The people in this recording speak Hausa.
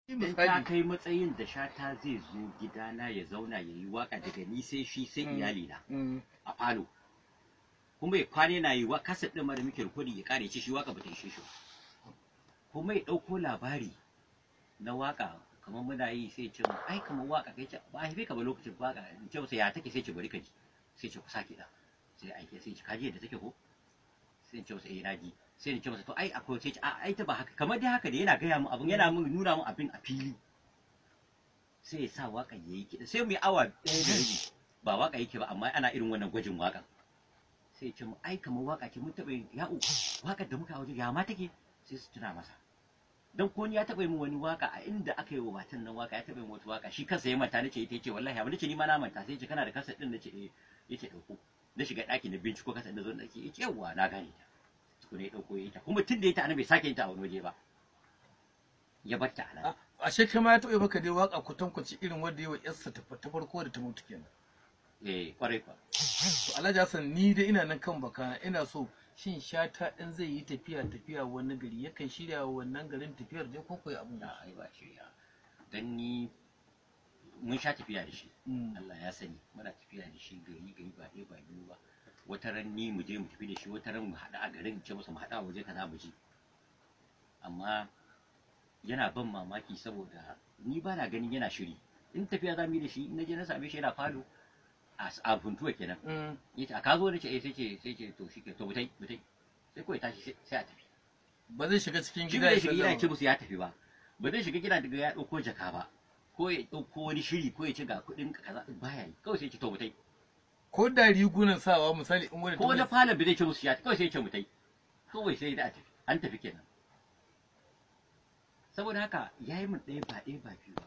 in ta kai matsayin da shata zai zo gidana ya zauna ya yi waka daga ni sai shi sai iyalina a falo kuma ya kwane na yi wa kaset ɗin da muke rikodi ya kare ci shi waka bata ishe shi kuma ya ɗauko labari na waka kamar muna yi sai ce ai kamar waka kai ce ba haife ka ba lokacin waka in ce masa ya take sai ce bari ka ji sai ce ku sake da sai aike sai ce kaji yadda take ko sai in ce masa eh naji sai in ce masa to ai akwai sai ce a ai ta ba haka kamar dai haka da yana gaya mu abin yana mun nuna mu abin a fili sai ya sa waka yayi kiɗa sai mu yi awa ɗaya da rabi ba waka yake ba amma ana irin wannan gwajin wakan sai ce mu ai kamar waka ce mun taɓa yin ya'u wakar da muka waje ya ma take sai su tuna masa dan ko ni ya taɓa yin wani waka a inda aka yi wa matan nan waka ya taɓa yin wata waka shi kansa ya manta nace ita yace wallahi amma nace ni ma na manta sai yace kana da kasa din nace eh yace dauko na shiga ɗaki na binciko kasa da zo na ce yace yawa na gane ta tukuna ya dauko ita kuma tun da ita ana bai sake yin ta a wani waje ba ya bar ta a nan ashe kai ma ya taɓa maka dai waka kwatankwaci irin wanda yawa yarsa ta ta farko da ta mutu kenan eh kwarai kwa to Alhaji Hassan ni dai ina nan kan baka ina so shin shata in zai yi tafiya tafiya wani gari yakan shirya wa wannan garin tafiyar je ko koyi abun da ai ba shirya dan ni mun sha tafiya da shi Mm. Allah ya sani muna tafiya da shi gari gari ba ɗaya ba biyu ba wata ran ni mu je mu tafi da shi wata ran mu haɗa a garin ce masa mu haɗa a waje kaza mu je amma yana ban mamaki saboda ni ba na ganin yana shiri in tafiya za mu yi da shi in na je na same shi yana falo a a funtuwa kenan Mm. yace a ka zo nace eh sai ce sai ce to shi ke to mutai mutai sai kawai tashi sai- sai a tafi ba zai shiga cikin shi gida bai ya shiga gida ya ce sallama musu ya tafi ba ba zai shiga gida daga ya ɗauko jaka ba ko ya ɗauko wani shiri ko ya ce ga kuɗin ka kaza baya yi kawai sai ya ce to mutai ko da rigunan sawa misali in wani ko na falon bai zai ce musu ya kawai sai ya ce mutai kawai sai da a tafi an tafi kenan saboda haka ya yi min ɗaya ba ɗaya ba biyu ba